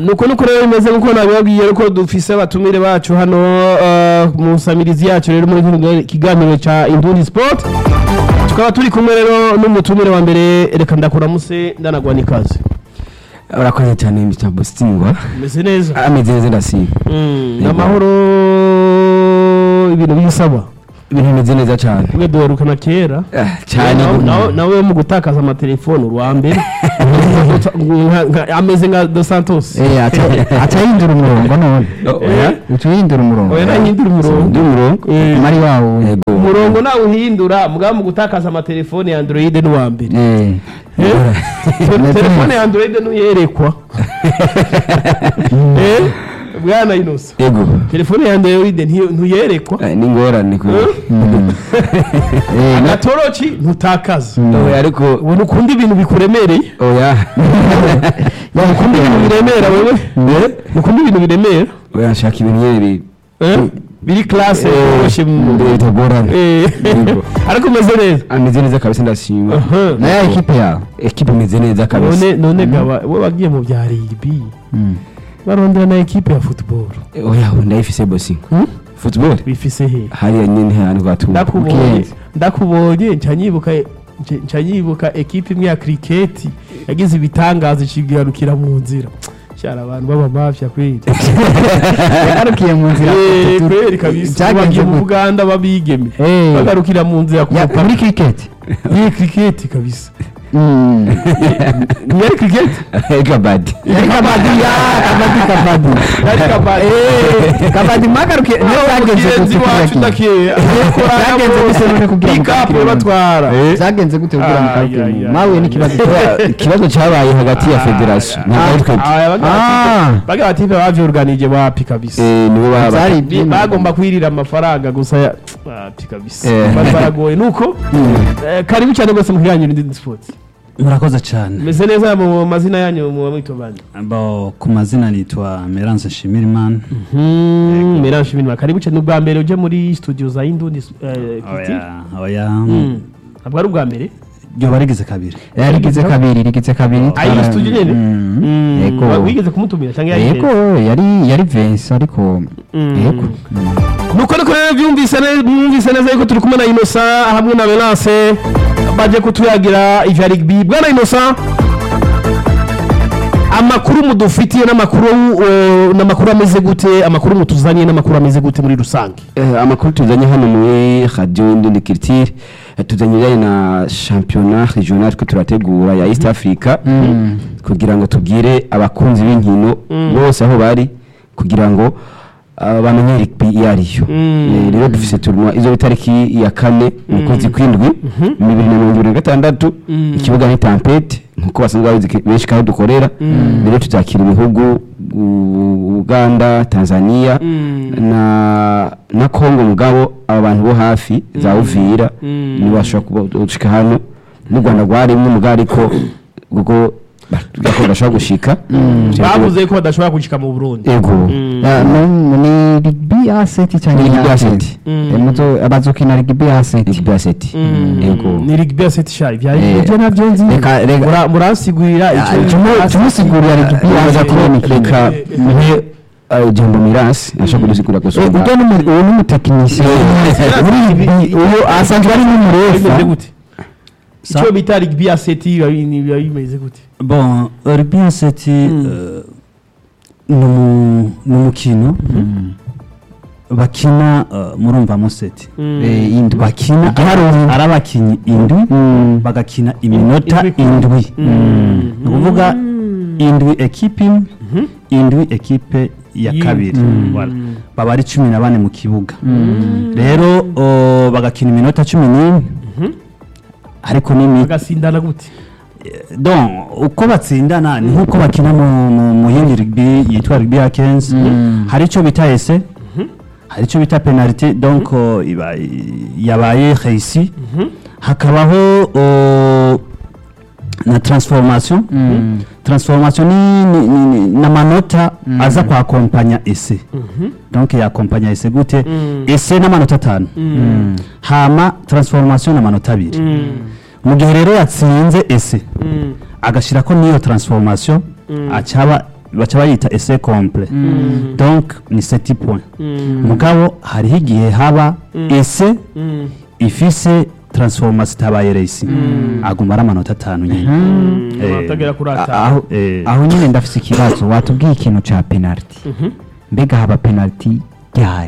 nuko nuko rero bimeze nkuko nabibabwiye ko dufise abatumire bacu hano eh, mu samirizi yacu rero muri kino kiganiro ca Indundi Sport tukaba turi kumwe rero n'umutumire wa mbere reka ndakuramuse ndanagwa n'ikaze urakoze cyane Mr. Bostingwa meze neza ameze neza ndasiba Mm, Yego. amahoro ibintu bisaba ibintu bimeze neza cyane twe duherukana kera Ah, cyane Nawe- gutya. nawe- nawe mu gutakaza amatelefone uwa mbere Nka- nka- ameze nka Dos Santos Eh, aca- aca yindura umurongo none Oh, Eh? oya. uca yindura umurongo oya nahindura umurongo Ndi umurongo Eh, mari wawo Yego. umurongo nawe uhindura mugabo mu gutakaza amatelefone ya android n'uwa mbere Eh, Eh? Te- Neza telefone neza. ya android ntuyerekwa Eh? bwana inosa Yego. telefone ya android ntiyo- ntuyerekwa Ah, ni ingorane ku Eh? eh, na- agatoroki ntutakaza oya ariko ubona ukunda ibintu bikuremereye oya ukunda ibintu biremera wewe ukunda ibintu biremera oya nshaka ibintu nyine bi- Eh? biri classe yoroshye mu bi- bitagorana Eh. Yego. ariko umeze neza ameze neza kabisa ndashima Aha. na ya ekipe yawe ekipe imeze neza kabisa none none gaba we wagiye mu bya rugby Mm. barondera na ekipe ya football oya ndayifise bosi Hmm? football bifise he hariya nyine hano rwatumva ndakubonye Weekend. ndakubonye nca nyibuka nca- nca nyibuka ekipe imwe ya cricket yagize ibitangazo ikigarukira mu nzira cyara abantu b'abamafya kweli yagarukiye mu nzira Eh, tu- kweli kabisa Byagenze bagiye mu gute? buganda babigeme Eh. bagarukira mu nzira ku Ya- mupaka muri cricket iyi cricket kabisa Mm. ntiyari cricket kabadi yari kabadi ya kabadi kabadi yari kabari Eh, kabadi mwagarukiye niyo byagenze mugenzi gute wacu kugira ndakeya Byagenze gute none kugira ngo ikapu mukakire batwara byagenze gute kugira ngo Ay, ay, mukakire ay, mawe ay. n'ikibazo ikibazo cyabaye hagati ya federasiyo ntabwo ari twebwe Ah. baga batipe bavyorganije wapi kabisa Eh, nibo baba Byari Bi- iby'imana. bagomba kwirira amafaranga gusa ya wapi kabisa Eh. bari baragoye nuko eh, karibu cyane rwose mu kiganiro ndi sports murakoze cyane meze neza mu mazina yanyu mu mwito bandi Bo, ku mazina nitwa Merance Nshimirimana Merange ibintu karibu cyane ubwa mbere uje muri studio za Indundi eh, Kiti oya oya Mm. ntabwo ari ubwa mbere ryoba rigeze kabiri yarigize kabiri rigize kabiri Ah, iyi studio nyene? Mm. Mm. Yego. Wa- wigeze kumutumira cyangwa yari yego yari yari Vince ariko Mm. yego nuko niko rero byumvise neza mwumvise neza yuko turi kumwe na Innocent hamwe na Melance baje kutuyagira ivya rugby bwana Innocent amakuru mudufitiye n'amakuru uh, n'amakuru ameze gute amakuru mutuzaniye n'amakuru ameze gute muri rusange Eh, amakuru tuzanye hano muri radio Indindi Culture eh, tuzanye ibijyanye na championnat regional twe turategura ya East Africa kugira ngo tubwire abakunzi b'inkino bose aho bari kugira ngo ah, bamenye rugby iyo ariyo Eh, rero dufise tournoi izo itariki ya kane mu kwezi kw'indwi bibiri na mirongo ibiri na gatandatu ikibuga ni tampete nkuko basanzwe babizi ke- benshi kandi dukorera rero tuzakira ibihugu u- Uganda Tanzania na na Kongo mugabo aba bantu bo hafi za Uvira nibo bashobora kuba gushika hano n'u Rwanda rwarimo mugabo ariko ubwo gakora bashobora gushika bavuze ko badashobora gushika mu Burundi ego Ya, no- ni rugby asset cyane Ni rugby asset. abazokina rugby asset rugby asset ego ni rugby asset shy bya Eh, ibyo nabyo nzi reka reka Mura- muransigurira icyo tumu- tumusigurira rugby Reka- asset reka mpe uh, jambo mirasi ashobora kudusigura Eh, gusumba ujya n'umu- uwo n'umutekinisiye muri rugby uwo asanzwe ari bimeze n'umurefa gute Sa- icyo bita rugby asset biba bi- biba bimeze gute bon rugby asset eh, ni umu- ni umukino bakina eh, murumva museti Eh, indwi. bakina Igiharuro. ari abakinnyi indwi bagakina iminota Indwi ku- indwi ni ukuvuga indwi ekipe imwe indwi ekipe ya Yi- kabiri Mm. Voilà. baba ari cumi na bane mu kibuga rero oh, bagakina iminota cumi n'imwe ariko n'imi bagasindana gute donc uko batsindana ni nk'uko bakina mu, mu, mu yindi rugby yitwa rugby ya kenzi hari icyo bita ese hari icyo bita penalite donc uh, iba yabaye reisi hakabaho uh, na transformation transformation ni, ni, ni, ni n'amanota aza kwakompanya ese donc yakompanya ese gute ese n'amanota atanu hama transformation n'amanota abiri mu gihe rero yatsinze ese agashyira ko n'iyo transformation acaba baca bayita ese complet donc ni 7 points mugabo hariho igihe haba ese ifise transformation itabaye resi aguma ari amanota atanu nyine Eh, atagera kuri A- atanu aho eh, aho nyine ndafise ikibazo watubwiye ikintu ca penalty mbega haba penalty ryari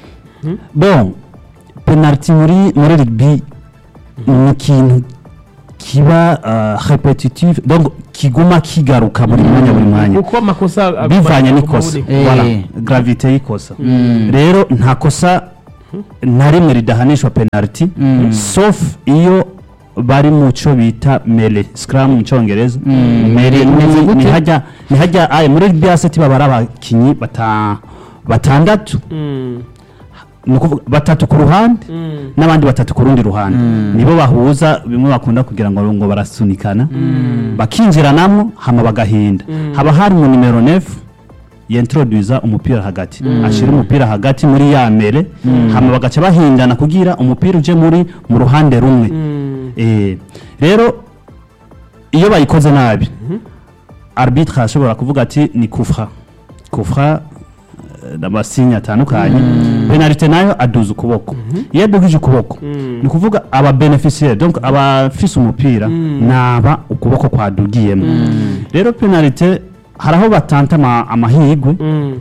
bon penalty muri muri rugby ni ikintu kiba uh, repetitive donc kiguma kigaruka buri mwanya buri mwanya uko amakosa aguma- bivanye aguma n'ikosa aboneka. Eh. voilà gravité y'ikosa rero nta kosa na rimwe ridahanishwa penalty sauf iyo bari mu cyo bita mele scrum mu cyongereza mele Imeze ni- gute? ni hajya ni hajya aye muri rugby aseti baba ari abakinyi bata batandatu Mm, ni ukuvuga batatu ku ruhande mm, n'abandi batatu ku rundi ruhande nibo bahuza bimwe bakunda kugira ngo ngo barasunikana bakinjiranamo hama bagahinda haba hari mu nimero 9 yentroduza umupira hagati ashira umupira hagati muri ya mbere hama bagaca bahindana kugira umupira uje muri mu ruhande rumwe mm, Eh, rero iyo bayikoze nabi arbitre ashobora kuvuga ati ni kufra kufra eh, n'amasinya atandukanye penalite nayo aduza ukuboko iyo adugije ukuboko Mm. ni ukuvuga aba beneficiaire donc abafise umupira naba ukuboko kwadugiyemo rero penalite hari aho batanta ama- amahigwe mm,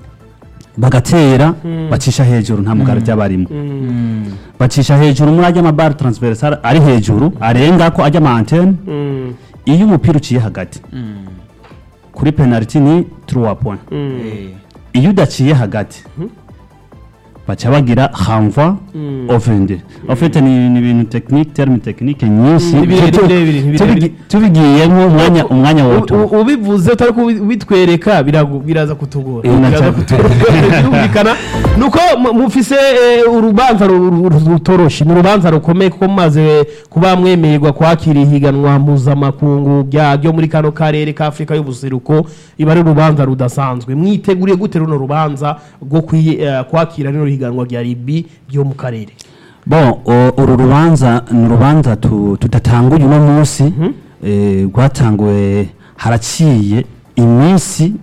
bagatera bacisha hejuru nta mugara ry'abarimo mm, bacisha hejuru muri ajya amabare transversal ari hejuru arenga ko ajya ama antenne mm, iyo umupira uciye hagati kuri penalty ni 3 points mm, iyo udaciye hagati baca bagira renvoi mm. offende en fait ni ni ibintu technique terme technique nyinshi Ni birebire, Tu- birebire, ni birebire. tubigi- tubigiyemo umwanya umwanya U- woto u- ubivuze utari kubitwereka biragu- biraza kutugora Eh, biraza naca- kutugora birumvikana nuko mu- mufise eh, urubanza ru- ru- ru- rutoroshye ni urubanza rukomeye kuko mumaze kuba mwemererwa kwakira ihiganwa mpuzamakungu rya- ryo muri kano karere ka afurika y'ubuseruko iba ari urubanza rudasanzwe mwiteguriye gute runo rubanza rwo kwi- eh, kwakira rino higanwa rya ribi ryo mu karere bon o- uru rubanza ni urubanza tu- tudatanguye uno munsi eh, rwatanguwe haraciye iminsi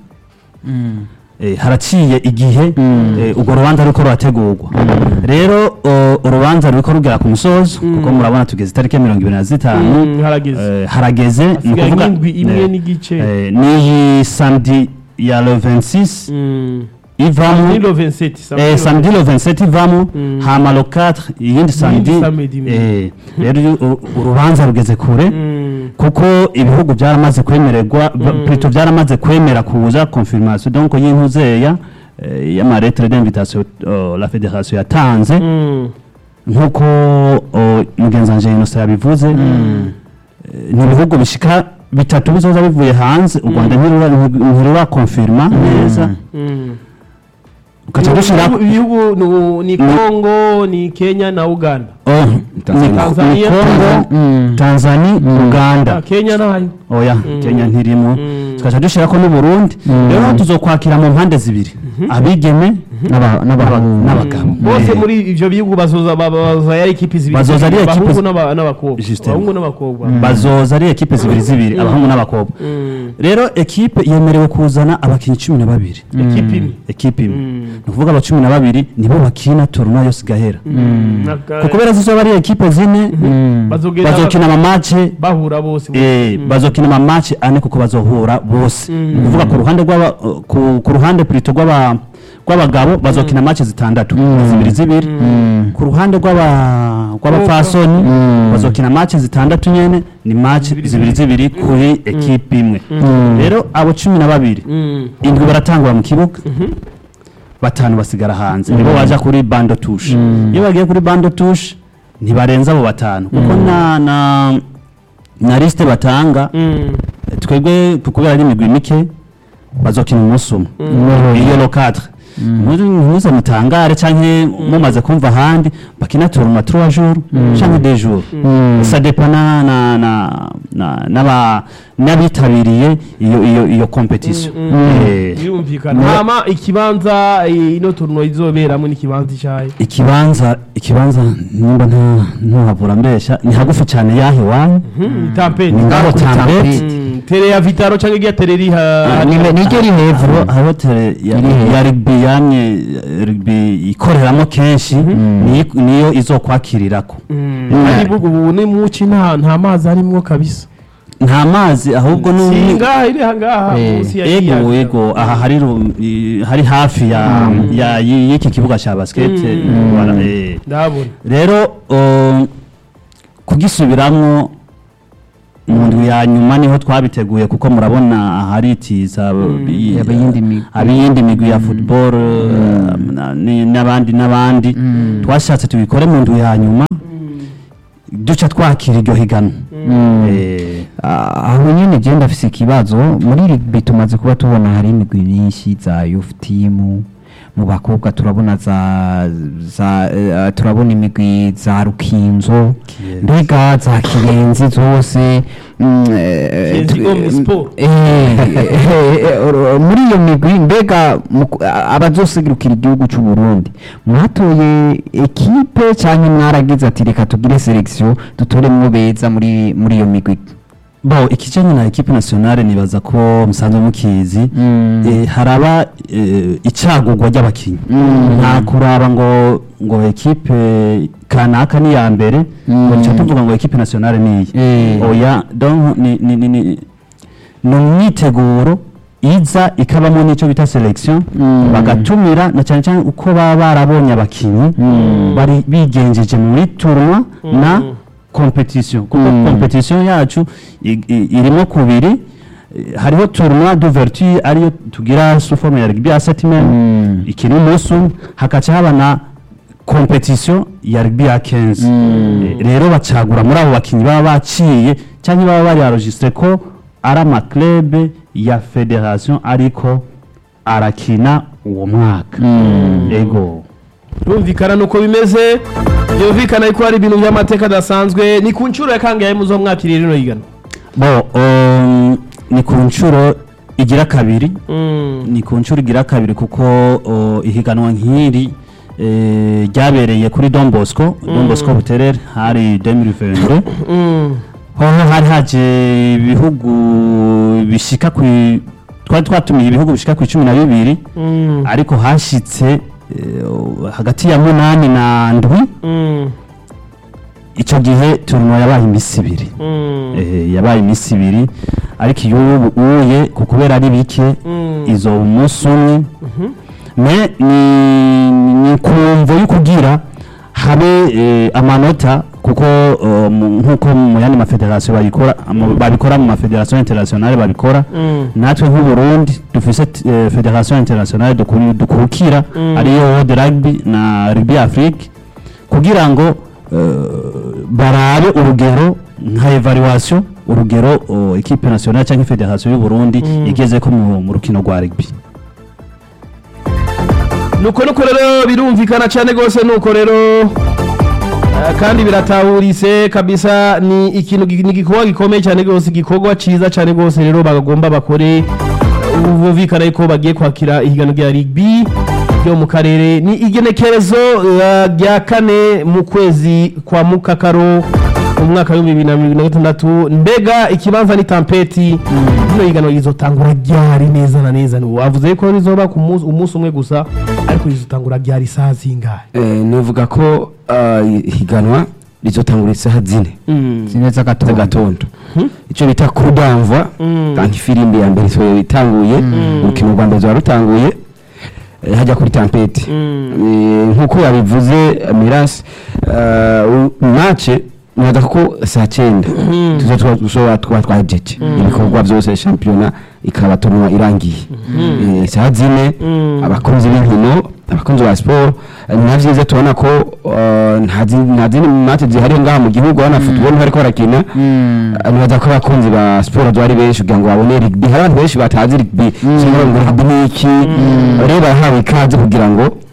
eh, haraciye igihe eh, urwo rubanza ruriko rurategurwa rero o, urubanza ruriko rugera ku musozo kuko murabona tugeze itariki ya mirongo ibiri na zitanu Mm, harageze Eh, harageze ni Hasigaye ukuvuga nk'indwi imwe eh, n'igice. eh, n'iyi samedi ya le 26 Mm. ivamo Samedi le 27, eh, le samedi le 27 ivamo Mm. hama le 4 iyindi samedi samedi imwe. eh, rero uru- uru- urubanza rugeze kure Mm. kuko ibihugu byaramaze kwemererwa ba- Mm. plutôt byaramaze kwemera kuza confirmation donc y'intuzeya eh, y'amaretre d'invitation oh, la fédération yatanze Mm. nk'uko oh, mugenzi wanje Innocent yabivuze eh, ni ibihugu bishika bitatu bizoza bivuye hanze u rwanda ntirura- ntirurakonfirma neza Mm. ugaca dushira Ibihugu- ibihugu nu- ni Congo ni Kenya na Uganda Oh, ni- Tanzania. ni Congo Tanzania Uganda Ah, Kenya nayo oya Kenya ntirimo Mm. tugaca dushirako n'Uburundi rero tuzokwakira mu mpande zibiri abigeme n'aba- n'abahungu n'abagabo bose Eh, muri ivyo bihugu bazoza ba- ba- bazoza yari ekipi zibiri Bazoza ari ekipi abahungu zi- n'aba- n'abakobwa Justement. abahungu n'abakobwa bazoza ari ekipe zibiri zibiri abahungu n'abakobwa Mm. rero ekipe yemerewe kuzana abakinnyi cumi na babiri ekipi imwe ekipe imwe Mm. ni ukuvuga aba cumi na babiri nibo bakina turunwa yose igahera Naka- kuko kubera zizoba ari ekipe zine bazogenda bazokina amamace bahura bose Eh, bazokina amamace ane kuko bazohura bose ni ukuvuga ku ruhande rw'aba ku, ku ruhande plutôt rw'aba rw'abagabo bazokina match zitandatu zibiri zibiri ku ruhande rw'aba rw'abapfasoni bazokina match zitandatu nyene ni match zibiri zibiri kuri ekipe imwe rero abo cumi na babiri Mm. indwi baratangura mu kibuga batanu basigara hanze nibo baja kuri bando touche iyo bagiye kuri bando touche ntibarenza abo batanu kuko na na na liste batanga Mm. twebwe kubera ari imigwi mike bazokina umunsi umwe iyo lo 4 muze mutangare canke mumaze kumva ahandi bakina turuma 3 jours canke 2 jours ça dépend na na na na n'aba n'abitabiriye iyo iyo iyo competition Eh, birumvikana hama ikibanza eh, ino turno izoberamo n'ikibanza icyayi ikibanza ikibanza nimba nta ntuhavura mbesha ni hagufi cyane yahe wanyu tampeti ni ngaho kuri tambeti Tambeti. tere ya vitaro cyangwa igiya tere iri ha Ni- niryo ri hejuru hariho hariho tere ya, Iri he? ya rugby yamye eh, rugby ikoreramo kenshi niyo- niyo izokwakirirako ari ubu ni muci nta nta mazi arimwo kabisa nta mazi ahubwo si ni ngaha iri ngaha Eh, munsi ya ego kiyaga. ego aha hari ru- i- hari hafi ya ya y- y'iki kibuga cya basket wara- eh. ndabona rero um, kugisubiramwo mu ndwi ya nyuma niho twabiteguye kuko murabona aharitiza i- Ab'iyindi migwi. ab'iyindi migwi ya football um, na- ni- n'abandi n'abandi twashatse tubikore mu ndwi ya nyuma duca twakira iryo higanwa Eh, Ah, aho nyine genda afise ikibazo muri rugby tumaze kuba tubona hari imigwi myinshi za youth team mu bakobwa turabona za za eh, turabona imigwi za rukinzo Kiyenzi. mbega za kirenzi zose mm, eh, Kiyenzi tu- Omni Sport. eh, eh, eh, or- muri iyo migwi mbega mu- a- abazosigurukira igihugu cy'u Burundi mwatoye ekipe cyangwa mwaragize ati reka tugire selection dutoremwo beza muri muri iyo migwi bo ikijanye na equipe nationale nibaza ko musanzwe mukizi Mm. eh, haraba eh, icagurwa ry'abakinyi nta kuraba ngo ngo equipe kanaka ni ya mbere ngo Mm. duca tuvuga ngo equipe nationale ni iyi Eh. oya donc ni ni ni ni ni umwiteguro iza ikabamo n'icyo bita selection Mm. bagatumira na cyane cyane uko baba barabonye abakinyi bari bigenjeje muri tournoi na competition kuko Mm. competition yacu i- i- irimo kubiri eh, hariho tournoi d'ouverture ariyo tugira sous forme ya rugby ya settlement Mm. iki ni umunsi umwe hakaca haba na competition ya rugby ya 15 Eh, rero bacagura muri abo bakinnyi baba baciye cyangwa baba bari enregistré ko ari amaklebe ya federation ariko arakina uwo mwaka ego birumvikana nuko bimeze byumvikana yuko hari ibintu by'amateka adasanzwe ni ku nshuro ya kangahe muzo mwakiriye rino higano bo um, ni ku nshuro igira kabiri Mm. ni ku nshuro igira kabiri kuko o, ihiganwa nk'iri eh, ryabereye kuri Don Bosco Don Bosco Buterere hari 2022 Mm. hoho hari haje ibihugu bishika ku twari twatumiye ibihugu bishika ku cumi na bibiri Mm. ariko hashitse eh, hagati ya munani na ndwi Mm. icyo gihe turunwa yabaye iminsi ibiri Mm. Eh, yabaye iminsi ibiri ariko iyo ubu uye ku kubera ari bike Mm. izo umunsi umwe me ni ni kumvo yo kugira habe eh, amanota kuko eh, mu- nk'uko mu yandi mafederasiyo babikora mu- babikora mu mafederasiyo internationale babikora Mm. natwe nk'uburundi dufise t- eh, federasiyo internationale dukuri- dukurukira Mm. ariyo world rugby na rugby afrique kugira ngo eh, barabe urugero nka evaluation urugero oh, equipe nationale cyangwa federasiyo y'uburundi Mm. igeze ko mu mu rukino rwa rugby nuko nuko rero birumvikana cyane rwose nuko rero eh, kandi biratahurise kabisa ni ikintu gi- ni igikorwa gikomeye cyane rwose igikorwa cyiza cyane rwose rero bagomba bakore ubu bumvikana yuko bagiye kwakira ihiganwa rya rugby ryo mu karere ni igenekerezo eh, rya kane mu kwezi kwa mukakaro mu mwaka w'ibihumbi bibiri na mirongo na gatandatu mbega ikibanza ni tampeti rino higanwa rizotangura ryari neza na neza wavuze ko rizoba ku munsi umunsi umwe gusa ariko rizotangura ryari isaha zingahe Eh, nivuga ko ah, ihiganwa rizotangura isaha zine zine z'agatondo z'agatondo icyo bita kudamva kandi ifirimbi ya mbere isohoye itanguye urukino rwa mbere ruba rutanguye eh, hajya kuri tampeti Eh, nk'uko yabivuze eh, mirasi mace nibaza ko saa cyenda tuza tuba dushobora kuba twajeje ibikorwa byose shampiyona ikaba turuma irangiye Eh, saa zine abakunzi b'inkino abakunzi ba siporo eh, ni na byiza tubona ko eh, nta zi- nta zindi mate zihari ngaha mu gihugu abana futubolo bariko barakina Eh, nibaza ko abakunzi ba siporo bari benshi kugira ngo babone rigbi hari abantu benshi batazi rigbi cyangwa ngo rigbi ni iki rero barahawe ikaze kugira ngo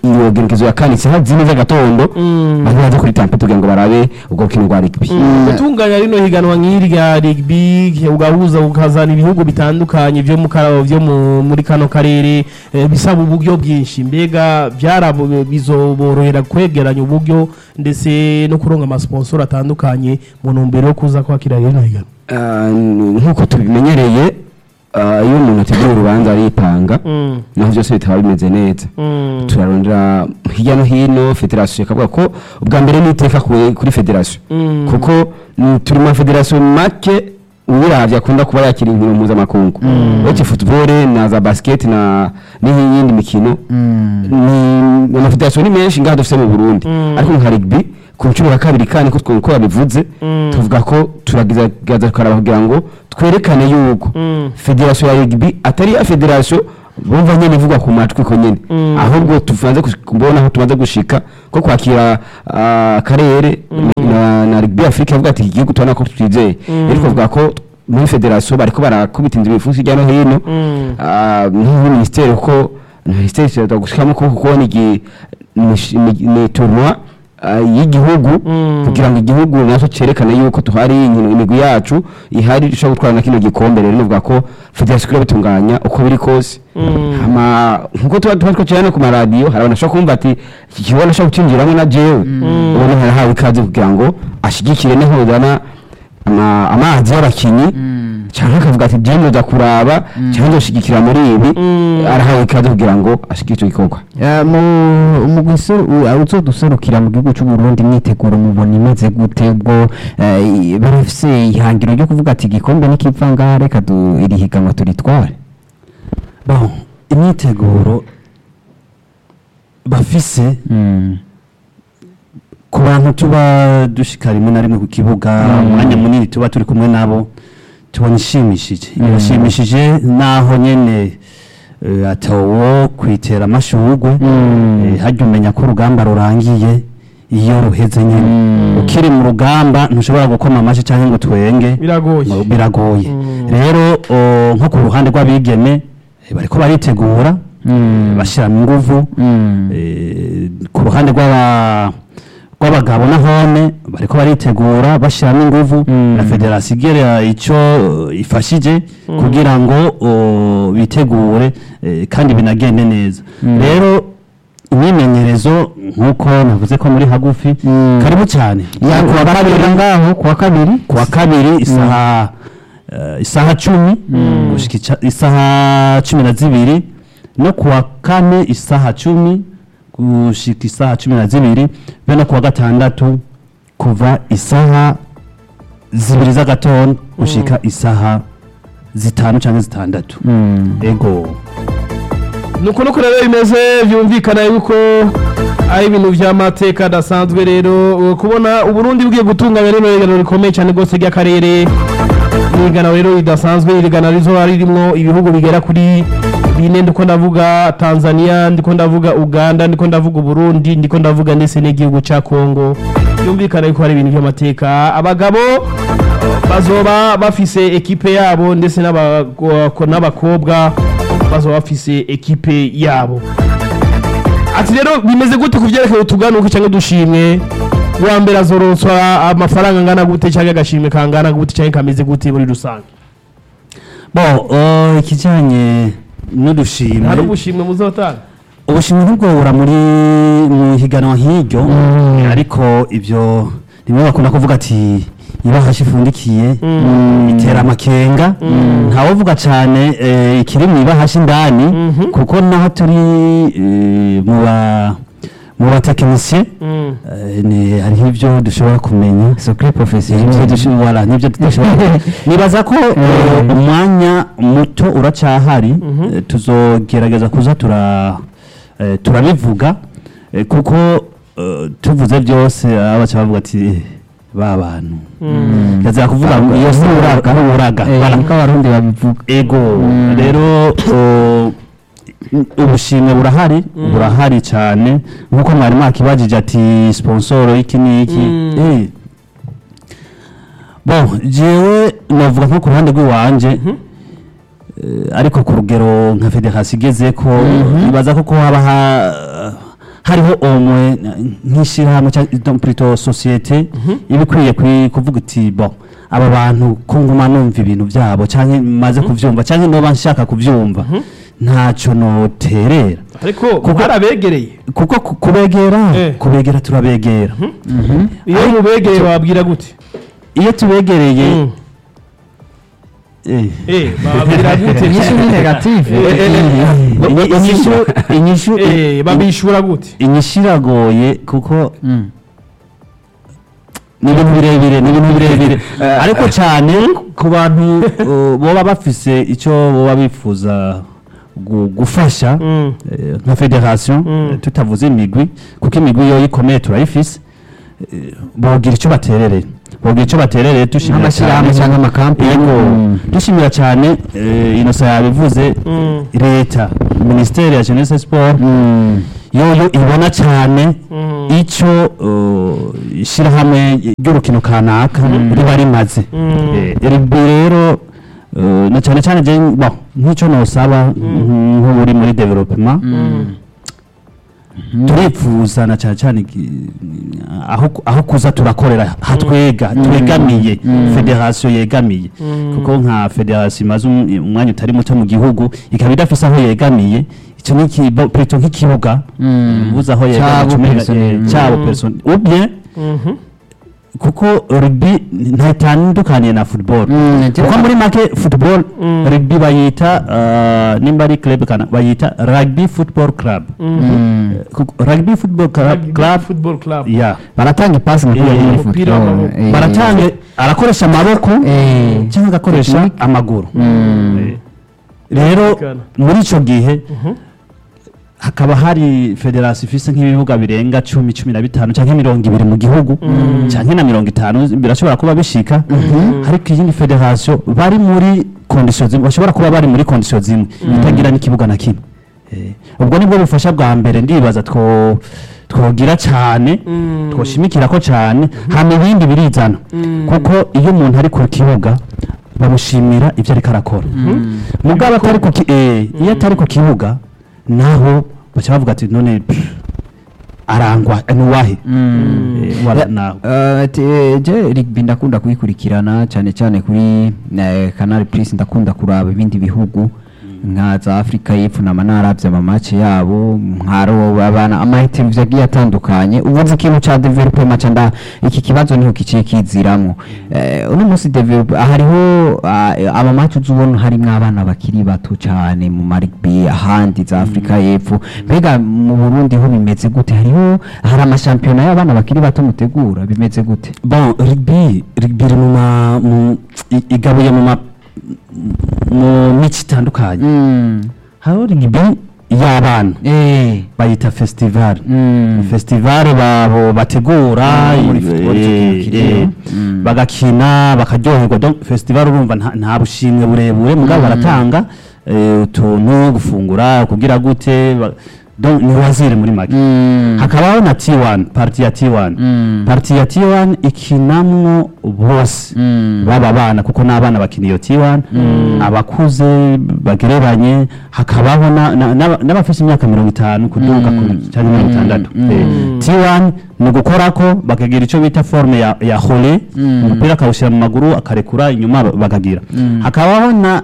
iyo gerekezo ya kane isaha zine z'agatondo bari baje kuri tampe kugira ngo barabe ubwo rukino rwa rugby gutunganya rino higanwa nk'iri rya rugby ugahuza ukazana ibihugu bitandukanye byo mu ka- byo mu- muri kano karere eh, bisaba uburyo bwinshi mbega byarabo bizoborohera kwegeranya uburyo ndetse no kuronka amasponsor atandukanye mu ntumbero yo kuza kwakira rino higanwa Ah, n- nk'uko tubimenyereye ah, iyo umuntu ategura urubanza aripanga Mm, naho byose bitaba bimeze neza mm, turarondera hirya no hino federasiyo ikavuga ko ubwa mbere ni iteka ku- kuri federasiyo mm. kuko mm, turi mu mafederasiyo make ubiravye akunda kuba yakira inkino mpuzamakungu uretse football na za basket na n'iyindi mikino ni amafederasiyo ni menshi ngaha dufite mu burundi Mm. ariko nka rugby ku nshuro ya kabiri kandi ko twe- ko babivuze Mm. tuvuga ko turagerageza tukaraba kugira ngo twerekane yuko Mm. federasiyo ya rugby atari ya federasiyo bumva nyene ivugwa ku matwi ko nyene Mm. ahubwo tuvanze kus- kubona aho tumaze gushika ko kwakira ah, akarere na, na rugby afrika avuga ati iki gihugu tubona ko twizeye Mm. ariko bavuga ko muri federasiyo bariko barakubita inzu bifuza hirya no hino Mm. Ah, nk'iyi minisiteri kuko minisiteri ishobora gushikamo ukuboko kubona igi- ni- ni- ni tournoi ah, y'igihugu Mm. kugira ngo igihugu nacyo cyerekane yuko tuhari inkino imigwi yacu ihari ishobora gutwara na kino gikombe rero nuvuga ko federasiyo ikwiye bitunganya uko biri kose Mm. hama nkuko tuba tuba twacana no ku maradiyo hari abantu bashobora kumva ati iki kibuga nashobora gucinjiramo na jewe ubona harahawe ikaze kugira ngo ashigikire nihozana ama- amazi y'abakinyi cyangwa akavuga ati jewe nza kuraba cyangwa nzoshigikira muri ibi Mm. arahawe ikaze kugira ngo ashigikire icyo gikorwa Eh, mu mu guseru uzoduserukira mu gihugu cy'u Burundi imyiteguro mubona imeze gute ubwo eh, barafise ihangiro ryo kuvuga ati igikombe nikipfa ngaha reka du- iri higanwa turitware bon imyiteguro bafise ku bantu tuba dushika rimwe na rimwe ku kibuga umwanya munini tuba turi kumwe nabo tubona ishimishije irashimishije naho nyene eh, atawo kwitera amashurwe eh, harya umenya ko urugamba rurangiye iyo ruheze nyene ukiri mu rugamba ntushobora gukoma amashyi cyangwa ngo twenge biragoye ngo biragoye Mm. rero o, nko ku ruhande rw'abigeme eh, bariko baritegura bashyiramo inguvu eh, ku ruhande rw'aba rw'abagabo nahone bariko baritegura bashyiramo inguvu na federasiyo igera icyo eh, ifashije kugira ngo o, bitegure eh, kandi binagende neza rero imyimenyerezo nk'uko navuze ko muri hagufi karibu cyane ya kuwa kabiri ngaho kuwa kabiri kuwa kabiri isaha eh, isaha cumi gushika ica- isaha cumi na zibiri no kuwa kane isaha cumi gushika isaha cumi na zibiri be no kuwa gatandatu kuva isaha zibiri z'agatondo gushika isaha zitanu cyangwa zitandatu ego nuko nuko rero bimeze byumvikana yuko ari ibintu by'amateka adasanzwe rero uh, kubona uburundi bugiye gutunganya rino higanwa rikomeye cyane rwose ry'akarere ni higanwa rero ridasanzwe iri higanwa rizoba ririmo ibihugu bigera kuri bine ndiko ndavuga tanzania ndiko ndavuga uganda ndiko ndavuga uburundi ndiko ndavuga ndetse n'igihugu cya kongo byumvikana yuko hari ibintu by'amateka abagabo bazoba bafise ekipe yabo ndetse n'abago- n'abakobwa bazoba bafise ekipe yabo ati rero bimeze gute ku byerekeye utuganuke cyangwa udushimwe uwa mbere azoronswa amafaranga angana gute cyangwa agashimwe kangana gute cyangwa kameze gute muri rusange bo o, ikijyanye n'udushimwe hari ubushimwe muzotanga ubushimwe ntibwobura muri mu higanwa nk'iryo ariko ibyo rimwe bakunda kuvuga ati ibahashi ifundikiye itera amakenga ntawovuga cyane eh, ikiri mu ibahashi indani kuko naho turi eh, mu ba mu batekinisiye Mm. eh, ni hariho ibyo dushobora kumenya secret Nibyo professionnel dushobora voilà, nibyo tudashobora nibaza ko eh, umwanya muto uracyahari eh, tuzogerageza kuza tura eh, turabivuga eh, kuko eh, tuvuze byose abaca bavuga ati "Eh, ba bantu yazira kuvuga ngo iyo si uraga uraga Eh, Voilà. niko abarundi babivuga ego rero o, ubushimwe burahari burahari cyane nk'uko mwari mwakibajije ati sponsoro iki n'iki Mm. Eh. bon jewe navuga nko ku ruhande rw'iwanje eh, ariko ku rugero nka federasiyo igeze ko ibaza ko ko haba ha- hariho omwe nk'ishyirahamwe cyangwa donc plutôt societe iba ikwiye kwi- kuvuga iti bon aba bantu ko nguma numva ibintu byabo cyangwa maze kubyumva cyangwa noba nshaka kubyumva ntacyo noterera ariko Kuko- barabegereye kuko ku- kubegera Eh. kubegera turabegera iyo mubegereye bababwira gute iyo tubegereye Mm. eh, eh bababwira gute inyishu ni negative Eh, eh, eh. inyi- inyishu inyishu eh babishura gute inyishu iragoye kuko Mm. ni ibintu birebire ni ibintu birebire ariko cyane ku bantu uh, boba bafise icyo boba bifuza gu- gufasha Mm. eh, nka federation Mm. eh, tutavuze imigwi kuko imigwi yo ikomeye turayifise eh, bogira icyo baterereye bogira icyo baterereye dushimira nk'amashyirahamwe cyangwa amakampani yego Mm. dushimira cyane eh, inosa yabivuze Mm. leta minisiteri ya jeunesse sport Mm. yoyo ibona cyane Mm. icyo uh, ishyirahamwe ry'urukino kanaka riba rimaze Mm. Eh, rugby rero uh, na cyane cyane je bon nk'icyo nosaba nk'uri muri development turipfuza na cyane cyane iki- aho aho kuza turakorera hatwega twegamiye federation yegamiye kuko nka federation imaze um- umwanya utari muto mu gihugu ikaba idafise aho yegamiye icyo ni ikibo- plutôt nk'ikibuga Mm. ubuze aho Cyabo yegamiye cumi na- personnel. eh, cyabo personnel ubye Mhm. kuko rugby ntatandukaniye na football Mm, kuko muri make football Mm. rugby bayita uh, nimba ari club kana bayita rugby football club Mm. Kuko rugby football club, Rugby club football club yeah baratanga ipasi nka Eh, kuriya muri umupira football. w'amaboko. Eh, baratanga arakoresha amaboko Eh. cyangwa agakoresha Technique. amaguru Mm. Eh, rero Kana. muri icyo gihe Mhm. hakaba hari federasiyo ifise nk'ibibuga birenga cumi cumi na bitanu cyangwa mirongo ibiri mu gihugu cyangwa na mirongo itanu birashobora kuba bishika ariko iyindi federasiyo bari muri kondisiyo zimwe bashobora kuba bari muri kondisiyo zimwe itagira n'ikibuga na kimwe Eh, ubwo nibwo bufasha bwa mbere ndibaza two twogira cyane Mm. twoshimikira ko cyane hama ibindi birizana kuko iyo umuntu ari ku kibuga bamushimira ibyo ariko arakora mugabo atari ku ki- eh, iyo atari ku kibuga naho baca bavuga ati none pff, arangwa eh, nuwahe Eh, wala- nawe Eh, ti- eh, je rugby ndakunda kuyikurikirana cyane cyane kuri eh, canal plus ndakunda kuraba ibindi bihugu nka za afurika y'epfo nama naravye amamace yabo nkaro abana amahitirizo agiye atandukanye ubuze ikintu ca development ca nda iki kibazo niho kiciye kiziramwo Eh, uno munsi develop hariho ah, amamace uzubona harimwo abana bakiri bato cyane mu marigbi ahandi za afurika y'epfo mbega mu burundi ho bimeze gute hariho hari amashampiyona y'abana bakiri bato mutegura bimeze gute bon rugby rugby iri mu ma mu- i- igabuye mu ma mu mico itandukanye hariho rugby y'abana Eh. bayita festival Mm. festival babo bategura Ah, muri football eh, tukirukira. eh, Mm. bagakina bakaryoherwa donc festival urumva nta- nta bushimwe burebure mugabo baratanga eh, utuntu gufungura kugira gute ba- donc ni wazire muri make Mm. hakabaho na T1 party ya T1 Mm. party ya T1 ikinamwo bose Mm. baba bana kuko n'abana bakina iyo T1 abakuze bagereranye hakabaho na- na- n'aba- n'abafite imyaka mirongo itanu kuduga ku- cyangwa mirongo itandatu Eh, T1 ni ugukorako bakagira icyo bita forme ya, ya hole umupira akawushyira mu maguru akarekura inyuma ba- bakagira hakabaho na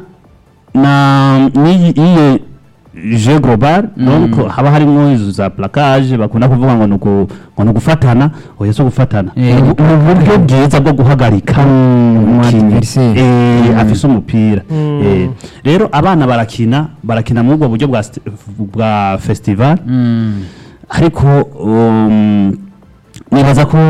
na n'iyi iyo je global donc haba harimo izo za placage bakunda kuvuga ngo nuko ngo nugufatana oya so gufatana Eh, Ni ubu- ni uburyo bwiza bwo guhagarika umukinnyi adversaire. eh, afise umupira Eh, rero abana barakina barakina muri ubwo buryo bwa st- bwa festival Mm. ariko um, nibaza ko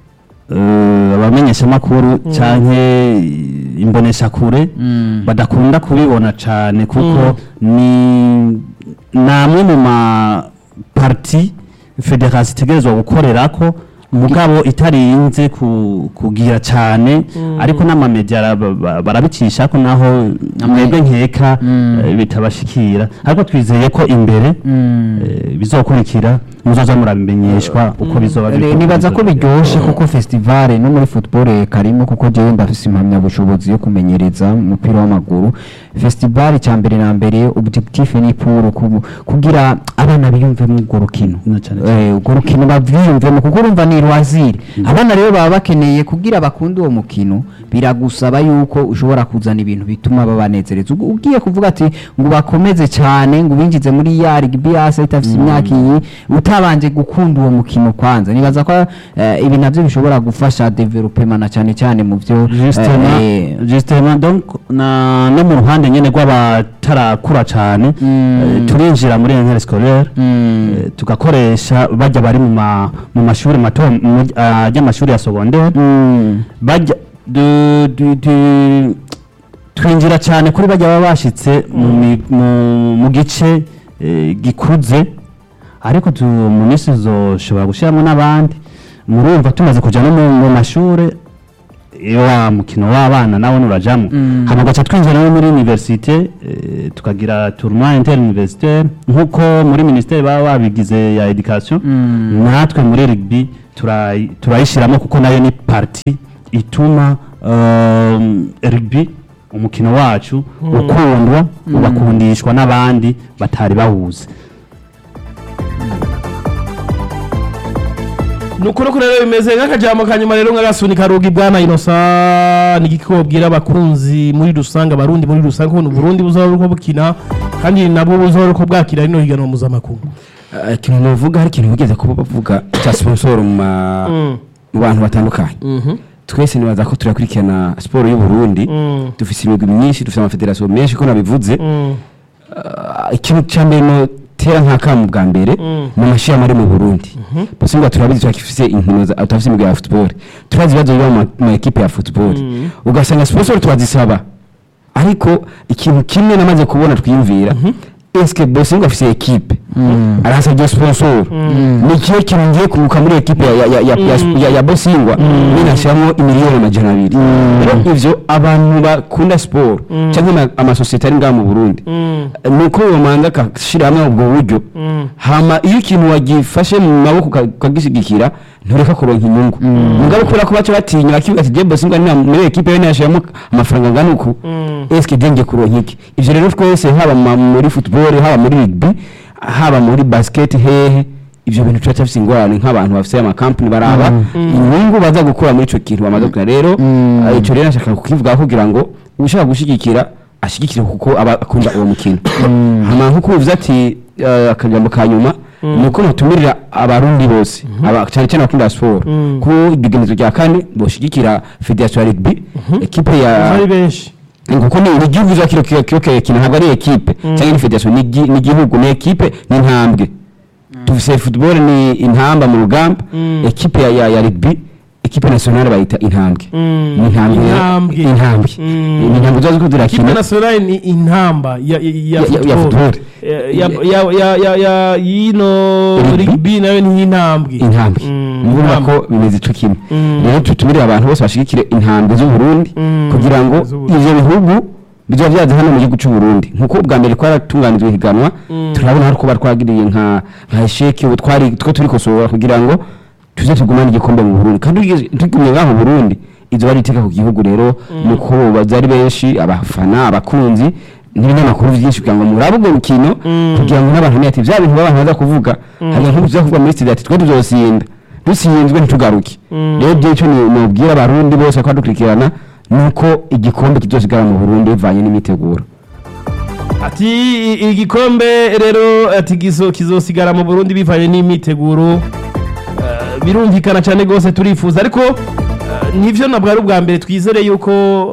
uh, abamenyeshamakuru canke imboneshakure Mm. badakunda kubibona cane kuko ni namwe mu ma parti federasi itegerezwa gukorerako mugabo itarinze ku- kugira cane ariko n'amamedia ara- ba- ba- barabicishako naho mwebwe nkeka Mm. eh, bitabashikira ariko twizeye ko imbere Mm. eh, bizokurikira muzoza murabimenyeshwa uko bizoba Re- bikorwa, nibaza ko bizoba- biryoshe kuko festival no muri football karimo kuko jewe ndafise impamyabushobozi yo kumenyereza umupira w'amaguru festival cya mbere na mbere objectif ni pour ku- kugira abana biyumvemo urwo rukino Na cyane Eh, urwo rukino bavyiyumvemo kuko urumva ni rwaziri abana rero baba bakeneye kugira bakunde uwo mukino biragusaba yuko ushobora kuzana ibintu bituma babanezereza Ugu- ugiye kuvuga ati ngo bakomeze cyane ngo ubinjize muri ya rugby hasi itafite imyaka iyi utabanje gukunda uwo mukino kwanza nibaza ko eh, ibi navyo bishobora gufasha development na cyane cyane mu byo justement eh, justement donc na no mu ruhande nyene rw'abatarakura cyane Mm. eh, turinjira muri interne scolaire mm, eh, tugakoresha bajya bari mu ma- mu mashuri mato mu- ah, y'amashuri ya secondaire mm, bajya du- du- du- twinjira cyane kuri bajya baba bashitse mu mi- mu- mu gice eh, gikuze ariko tu- mu minsi tuzoshobora gushyiramo n'abandi murumva tumaze kujya no mu- mu mashuri iyo wa mukino w'abana nawe nurajamo Mm. hama gaca twinjira no muri universite eh, tukagira tournoi inter universitaire nk'uko muri ministere baba babigize ya education Mm. natwe muri rugby turayi- turayishyiramo kuko nayo ni parti ituma um, rugby umukino wacu ukundwa ugakundishwa n'abandi batari bawuzi ni ukuri ko rero bimeze nk'akajambo ka nyuma rero nk'agasunika rugi bwana inosa ni iki kobwira abakunzi muri rusange abarundi muri rusange kubona uburundi buzaba uko bukina kandi nabo buzaba uko bwakira rino higanwa mpuzamakungu Eh, ikintu navuga hari ikintu bigeze kuba bavuga cya sponsor mu ma- Mm. mu bantu batandukanye Mhm. twese nibaza ko turakurikirana siporo y'u Burundi Mm. dufise imigwi myinshi dufise amafederasiyo menshi ko nabivuze Mm. Ah, ikintu cya mbere notera nk'akamu bwa mbere Mm. mu mashirahamwe ari mu burundi bose ngo turabizi turafise inkino za- turafise imigwi ya football turazi ibibazo biba mu ma- mu ekipe ya football Mm. ugasanga sponsor turazisaba ariko ikintu kimwe namaze kubona twiyumvira eske bose ngo afise ekipe arasabye sponsor ni ikihe kintu ngiye kunguka muri ekipe ya, ya, ya, ya, ya, ya, ya bosingwa ninashyiramo imiliyoni amajana abiri rero ivyo abantu bakunda siporo cyangwa ama- amasosiyete ari ngaha mu burundi Mm. ni uko bamanza agashyira hamwe ubwo buryo Mm. hama iyo ikintu wagifashe mu maboko uka- ukagishyigikira ntureka kuronka inyungu mugabo kubera ko baca batinya bakivuga ati jebo singwa ni muri ekipe yo nashiramo amafaranga angana uku Mm. eske denge kuronka iki ivyo rero twese haba ma- muri football haba muri rugby haba muri basket hehe ivyo bintu tuba tufise ingorane nk'abantu bafise amakampani baraba inyungu baza gukura muri ico kintu bamaze gukora rero Mm. eh, ico rero nashaka kukivugaho kugira ngo ushaka gushigikira ashigikire kuko aba akunda uwo mukino hama nkuko uvuze ati eh, akajambo ka nyuma ni uko mutumirira abarundi bose aba- cyane cyane abakunda siporo Mm. ku igenezo rya kane boshigikira federasiyo ya rugby ekipe ya ari benshi kuko ni ni igihugu za kiro kiro kiro kino ntabwo ari ekipe cyangwa ni federasiyo ni igi- ni igihugu ni ekipe ni intambwe dufise football ni intamba mu rugamba Mm. ekipe ya ya, ya rugby ekipe nationale bayita intambwe Mm. ni intambwe Intambwe. intambwe Mm. ni intambwe zo ikipe turakina nationale ni intamba ya ya- ya Ya- ya- ya football football. Eh, ya ya ya ya ya yino Rugby. rugby nayo ni intambwe intambwe Mm, mubona intambwe. ko bimeze ico kimwe Mm. rero tutumire abantu bose bashigikire intambwe z'u Burundi Mm. kugira ngo Z'Uburundi. ivyo bihugu bizoba vyaza hano mu gihugu c'u Burundi nkuko ubwa mbere twaratunganijwe higanwa Mm. turabona hari kuba twagiriye nka nka esheki ubu twari two turikosora kugira ngo tuze tugumane igikombe mu Burundi kandi tugeze- tugumye ngaho mu Burundi izo bari iteka ku gihugu rero nuko baza ari benshi abafana abakunzi n'ibinyamakuru byinshi kugira ngo murabe ubwo rukino Mm. kugira ngo n'abantu ntiyati bya bintu b'abantu baza kuvuga hari nk'ubu tuza kuvuga muri studio ati twe tuzosinda dusinzwe ntitugaruke Mm. rero ibyo icyo nubwira abarundi bose ko badukurikirana nuko igikombe kizosigara mu Burundi bivanye n'imiteguro ati i- igikombe rero ati gizo kizosigara mu Burundi bivanye n'imyiteguro Eh, birumvikana cyane rwose turifuza ariko eh, nivyo nabwo ari ubwa mbere twizere yuko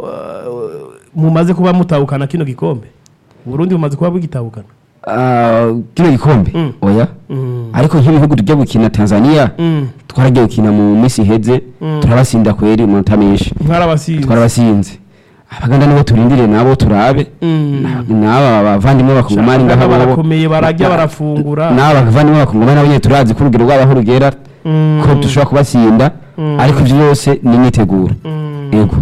eh, mumaze kuba mutahukana kino gikombe Burundi bumaze kuba bugitahukana Ah, kino gikombe Mm. oya Mm. ariko nk'ibihugu tujya gukina Tanzania Mm. twaragiye gukina mu minsi iheze Mm. turabasinda kweri umunota menshi mwarabasinze twarabasinze abaganda nibo turindire nabo turabe Mm. n'aba bavandimwe bakongomani Abaganda ngaho barakomeye bararya barafungura n'aba bavandimwe bakongomani nabo nyine turazi ko urugero rwabo aho rugera Mm. ko dushobora kubatsinda Mm. ariko ibyo byose ni imyiteguro Mm. yego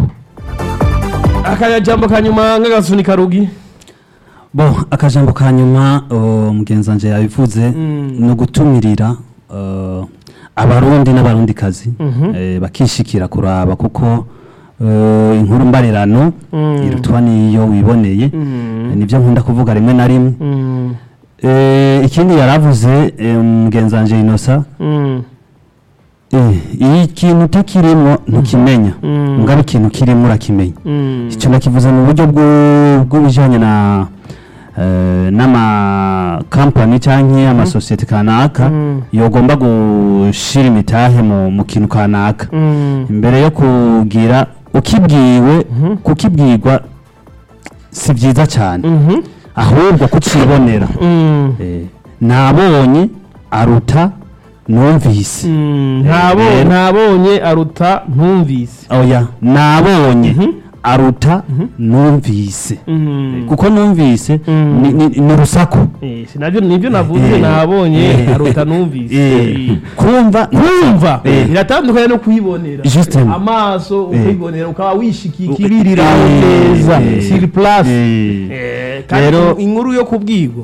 akajambo ka nyuma nk'agasunika rugi bo akajambo ka nyuma uh, mugenzi wanje yabivuze Mm. ni ugutumirira uh, abarundi n'abarundikazi Mhm. eh, bakishikira kuraba kuko eh, inkuru mbarirano Mm. irutwa niyo wiboneye Mm. nibyo nkunda kuvuga rimwe na rimwe Mm. Eh, ikindi yaravuze eh, mugenzi wanje inosa Mm. eh, iyo ikintu utakirimo ntukimenya Mm. mugabe ikintu kirimo urakimenya Mm. icyo nakivuze mu buryo bw'u- bw'ibijyanye na eh, n'amakampani cyangwa amasosiyete kanaka Mm. yogomba gushyira imitahe mu mu kintu kanaka Mm. imbere yo kugira ukibwiwe Mhm. kukibwirwa si byiza cyane Mhm. ahubwo kucibonera Mm. Eh, nabonye aruta numvise Mm. Ntabo Eh, ntabonye aruta ntumvise oya nabonye Mhm. aruta numvise Mm. kuko numvise Mm. ni- ni ni urusaku Eh, sinabyo nibyo navuze Eh. nabonye Eh. aruta numvise Eh, Eh. kumva kumva Eh. biratandukanye no kuyibonera Justement. amaso Eh. ukayibonera ukaba wishikiye ikibirira Eh. neza Eh. siri place Eh. Eh, kandi Rero- inkuru yo kubwirwa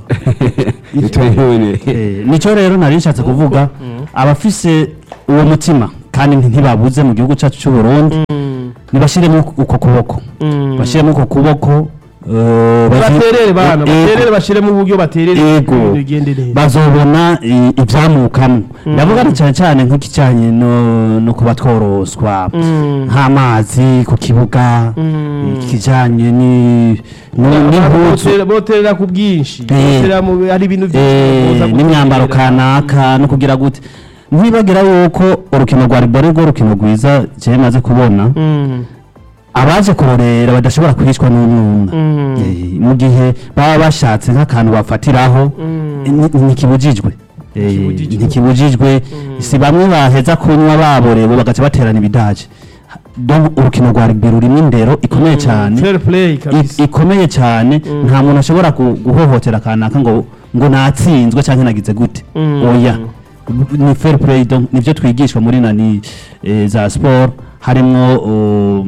Tubibone. Eh, nicyo rero nari nshatse kuvuga abafise uwo mutima kandi ntibabuze mu gihugu cyacu cy'u Burundi Mm. nibashiremo uko kuboko Mm. bashiremo uko kuboko eh, bazi- baterere bana Eh, baterere bashiremo uburyo baterere Yego. ibintu bigende neza bazobona i- ivyamukamo ndavuga ni cyane cyane nk'ikijyanye no no kuba tworoswa Mm. nk'amazi ku kibuga Mm. ikijyanye ni no- n'impuzu Botera- boterera ku bwinshi Eh. Boterera mu- hari ibintu byinshi Eh, boza n'imyambaro guterera. kanaka no kugira gute ntibagira yuko urukino rwa ribore rwo urukino rwiza jewe maze kubona Mm. abaje kurorera badashobora kwicwa n'umwumwa Mm. Eh, mu gihe baba bashatse nk'akantu bafatiraho Mm. ni- ntikibujijwe Eh, Ntikibujijwe. ntikibujijwe si bamwe baheza kunywa baborewe bagaca baterana ibidaje donc urukino rwa rugby rurimo indero ikomeye cyane fair play i- kabisa ikomeye cyane Mm. nta muntu ashobora gu- guhohotera kanaka ngo ngo natsinzwe cyangwa nagize gute Mm. oya ni fair play donc nivyo twigishwa muri nani eh, za sport harimo um,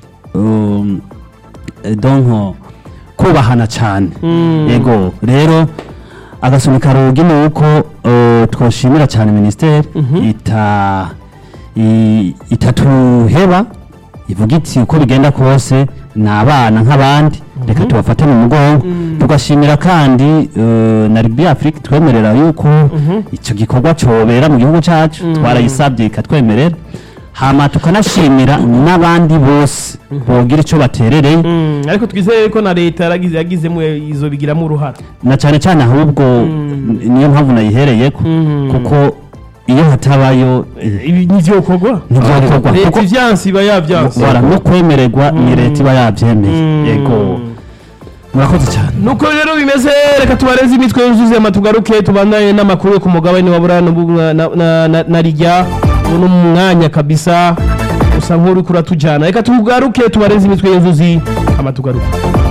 um, eh, donc kubahana cyane Mm. yego rero agasunika rugi ni uko uh, twoshimira cyane ministeri Mhm. ita i- itatuheba ivuga iti uko bigenda kose ni abana nk'abandi reka tubafate mu mugongo Mm. tugashimira kandi uh, na rugby afrique twemerera yuko Mhm. icyo gikorwa cyobera mu gihugu cyacu Mm. twarayisabye ikatwemerera hama tukanashimira n'abandi bose bogira icyo baterereye Mm, ariko twizeye ko na leta yaragize yagizemo izo bigiramo uruhara na cyane cyane ahubwo Mm. niyo mpamvu nayihereyeko Mm. kuko iyo hatabayo ibi ntivyokorwa ntibyokorwa leta kuko ivyansi iba yavyansi wara no kwemererwa ni leta iba yabyemeye Mm. yego murakoze cyane nuko rero bimeze reka tubareze imitwe yuzuye amatugaruke tubandanye n'amakuru yo ku mugabane wa buraya n'ubu- na- na- na- na rijya ubu ni umwanya kabisa usa nk'uri kuratujyana reka tugaruke tubareze imitwe yuzuye amatugaruke